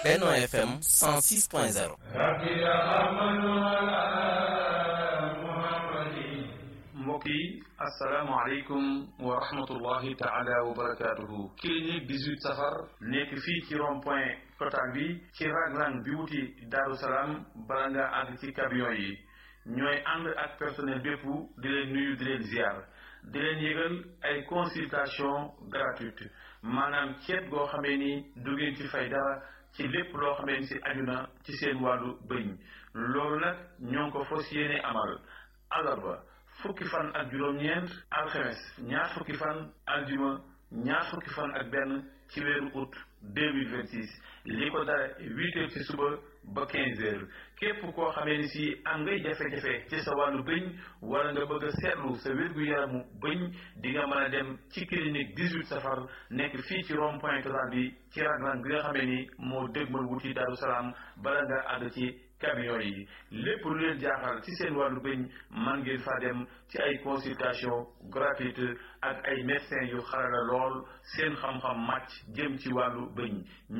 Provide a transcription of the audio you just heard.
Benno FM 106.0 mbokk yi asalaamaaleykum wa rahmatullahi taala wa barakaatuhu clinique 18 safar nekk fii ci rond point total bi ci raglan bi wuti Daaru Salaam bala nga àgg ci camion yi ñooy ànd ak personnel bépp di leen nuyu di leen ziar di leen yëgal ay consultation gratuite maanaam ceet goo xamee ni du ngeen ci fay dara ci lépp loo xamee ni si aju na ci seen wàllu bëñ loolu nag ñoo ngi ko fas yéene amal alarba fukki fan ak juróom-ñeent alxemes ñaar fukki fan aljuma ñaar fukki fan ak benn ci weeru août 2026 li ko dara huit heures ci suba ba quinze heures képp koo xamee ni si am ngay jafe-jafe ci sa wàllu bëñ wala nga bëgg a seetlu sa wér-gu-yaramu bëñ di nga mën a dem ci clinique 18 safar nekk fii ci rond point total bi ci raglan bi nga xamee ni moo dëgmal wuti Daaru Salaam bala nga àgg ci camion yi lépp lu leen jaaxal ci seen wàllu bëñ man ngeen fa dem ci ay consultation gratuite ak ay médecins yu xarala lool seen xam-xam màcc jëm ci wàllu bëñ